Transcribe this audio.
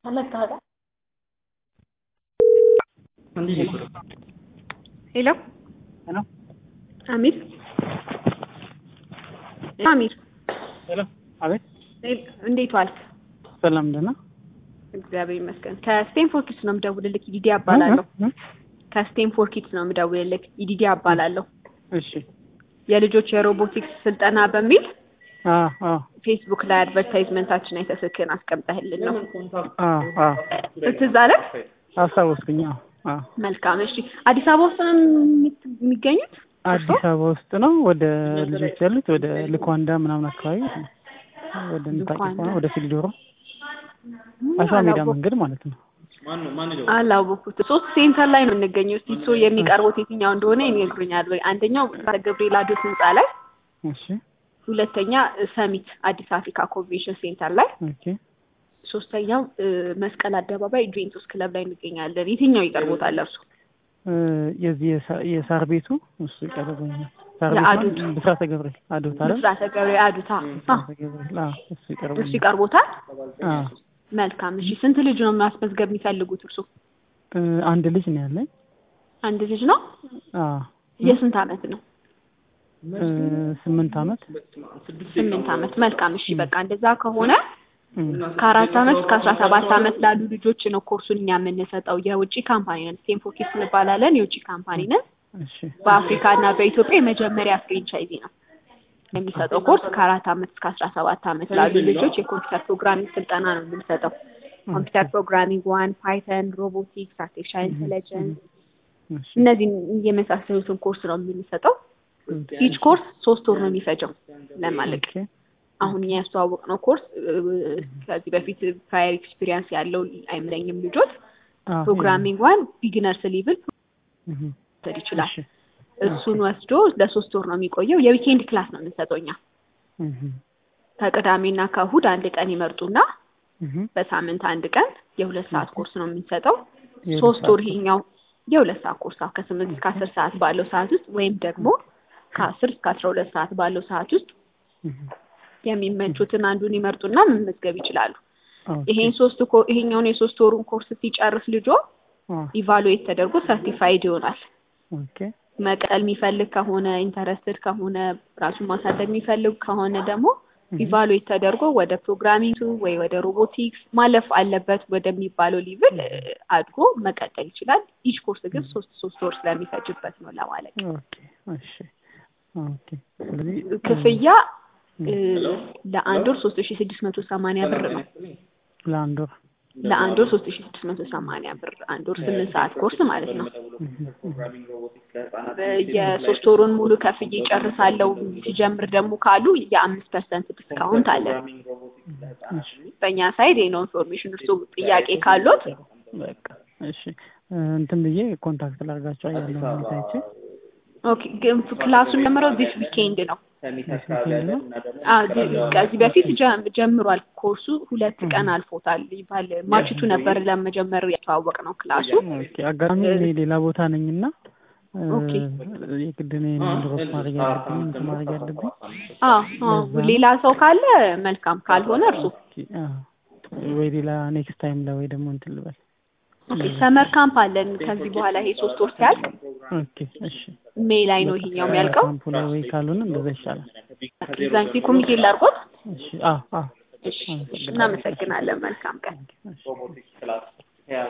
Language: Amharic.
ሄሎ ሄሎ አሚር አሚር ሄሎ አቤት እንዴት ዋልክ? ሰላም ደህና እግዚአብሔር ይመስገን። ከስቴንፎርድ ኪድስ ነው የምደውልልህ። ኢዲዲያ እባላለሁ። ከስቴንፎርድ ኪድስ ነው የምደውልልህ። ኢዲዲያ እባላለሁ። እሺ የልጆች የሮቦቲክስ ስልጠና በሚል አ አ ፌስቡክ ላይ አድቨርታይዝመንታችን አይተህ ስልክህን አስቀምጠህልን ነው አ አ ትዝ አለህ? አስታወስኩኝ። አዎ አ መልካም። እሺ አዲስ አበባ ውስጥ ነው የምት- የሚገኙት? አዲስ አበባ ውስጥ ነው። ወደ ልጆች ያሉት ወደ ልኳንዳ ምናምን አካባቢ ወደ ንታቂ ልኳንዳ። ወደ ፊልዶሮ አሸዋ ሜዳ አላወኩም። መንገድ ማለት ነው። አላወኩትም። ሶስት ሴንተር ላይ ነው የምንገኘው። እስቲ እሱ የሚቀርቡት የትኛው እንደሆነ ይነግሩኛል ወይ? አንደኛው ገብርኤል አዶት ህንጻ ላይ፣ እሺ ሁለተኛ ሰሚት አዲስ አፍሪካ ኮንቬንሽን ሴንተር ላይ፣ ኦኬ ሶስተኛው እ፣ መስቀል አደባባይ ጁቬንቱስ ክለብ ላይ እንገኛለን። የትኛው ይቀርቦታል እርሱ? እ፣ የዚህ የሳ- የሳር ቤቱ እሱ ይቀርበኛል። ሳር የአዶት። ቤቱ ብስራተ ገብርኤል አዶት አይደል? ምስራተ ገብርኤል አዱታ አ፣ ብስራተ ገብርኤል አዎ፣ እሱ እሱ ይቀርበኛል። ይቀርቦታል። አዎ መልካም። እሺ ስንት ልጅ ነው ማስመዝገብ የሚፈልጉት እርሱ? እ፣ አንድ ልጅ ነው ያለኝ። አንድ ልጅ ነው። አዎ የስንት አመት ነው? እ፣ ስምንት አመት ስምንት አመት። መልካም። እሺ በቃ እንደዛ ከሆነ እ፣ ከአራት አመት እስከ አስራ ሰባት አመት ላሉ ልጆች ነው ኮርሱን እኛ የምንሰጠው። የውጭ ካምፓኒ ነን፣ ስቴንፎርድ ኪድስ እንባላለን። የውጭ ካምፓኒ ነን። እሺ በአፍሪካ እና በኢትዮጵያ የመጀመሪያ ፍሬንቻይዚ ነው የሚሰጠው ኮርስ ከአራት አመት እስከ አስራ ሰባት አመት ላሉ ልጆች የኮምፒውተር ፕሮግራሚንግ ስልጠና ነው የምንሰጠው። ኮምፒውተር ፕሮግራሚንግ ዋን፣ ፓይተን፣ ሮቦቲክስ፣ አርቲፊሻል ኢንቴሊጀንስ እሺ እነዚህን የመሳሰሉትን ኮርስ ነው የምንሰጠው። ኢች ኮርስ ሶስት ወር ነው የሚፈጀው ለማለቅ። ኦኬ አሁን እኛ ያስተዋወቅነው ኮርስ እ፣ ከዚህ በፊት ፕራየር ኤክስፒሪየንስ ያለው አይመስለኝም ልጆች አዎ፣ ፕሮግራሚንግ ዋን ቢግነርስ ሌቭል እህ፣ መውሰድ ይችላል። እሺ እሱን ወስዶ ለሶስት ወር ነው የሚቆየው። የዊኬንድ ክላስ ነው የምንሰጠው እኛ እህ፣ ከቅዳሜና ከእሁድ አንድ ቀን ይመርጡና እህ፣ በሳምንት አንድ ቀን የሁለት ሰዓት ኮርስ ነው የምንሰጠው። የሁለት ሶስት ሰዓት ወር ይሄኛው የሁለት ሰዓት ኮርስ አዎ፣ ከስምንት እስከ አስር ሰዓት ባለው ሰዓት ውስጥ ወይም ደግሞ ከአስር እስከ አስራ ሁለት ሰዓት ባለው ሰዓት ውስጥ እህ፣ የሚመቹትን አንዱን ይመርጡና መመዝገብ ይችላሉ። ኦኬ፣ ይሄን ሶስት ኮ- ይሄኛውን የሶስት ወሩን ኮርስ ሲጨርስ ልጆ አዎ፣ ኢቫሉዌት ተደርጎ ሰርቲፋይድ ይሆናል። ኦኬ፣ መቀጠል የሚፈልግ ከሆነ ኢንተረስትድ ከሆነ ራሱን ማሳደግ የሚፈልግ ከሆነ ደግሞ ኢቫሉዌት ተደርጎ ወደ ፕሮግራሚንግ ወይ ወደ ሮቦቲክስ ማለፍ አለበት ወደሚባለው ሊቭል አድጎ መቀጠል ይችላል። ኢች ኮርስ ግን ሶስት ሶስት ወር ስለሚፈጅበት ነው ለማለት ነው። ኦኬ፣ እሺ፣ ኦኬ። ስለዚህ ክፍያ እ፣ ለአንድ ወር ሶስት ሺ ስድስት መቶ ሰማንያ ብር ነው። ለአንድ ወር ለአንድ ወር ሶስት ሺ ስድስት መቶ ሰማንያ ብር አንድ ወር ስምንት ሰዓት ኮርስ ማለት ነው። የሶስት ወሩን ሙሉ ከፍዬ ጨርሳለሁ ሲጀምር ደግሞ ካሉ የአምስት ፐርሰንት ዲስካውንት አለ። በእኛ ሳይድ ይሄ ነው ኢንፎርሜሽን። እርሱ ጥያቄ ካሉት በቃ እሺ፣ እ፣ እንትን ብዬ ኮንታክት ላድርጋቸው ያለው ሁኔታ አይቼ ኦኬ። ግን ክላሱን ጀምረው ዚስ ዊኬንድ ነው። ዊኬንድ ነው። አዎ፣ ዚ- ከዚህ በፊት ጀ- ጀምሯል ኮርሱ ሁለት ቀን አልፎታል ይባል ማርችቱ ነበር ለመጀመር ያተዋወቅ ነው ክላሱ ኦኬ፣ አጋጣሚ እኔ ሌላ ቦታ ነኝና እ፣ ኦኬ። የግድ እኔ ድሮስ ማድረግ ያለብኝ እንትን ማድረግ ያለብኝ አዎ አዎ። ሌላ ሰው ካለ መልካም፣ ካልሆነ እርሱ ኦኬ፣ አዎ። ወይ ሌላ ኔክስት ታይም ላይ ወይ ደግሞ እንትን ልበል። ኦኬ። ሰመር ካምፕ አለን ከዚህ በኋላ ይሄ ሶስት ወር ሲያልቅ ኦኬ፣ እሺ። ሜይ ላይ ነው ይሄኛው የሚያልቀው። ካምፑ ላይ ወይ ካልሆነ እንደዛ ይሻላል። እዛን ጊዜ ኮሚቴ ላድርጎት። እሺ፣ አዎ፣ አዎ። እሺ፣ እናመሰግናለን። መልካም ቀን። እሺ።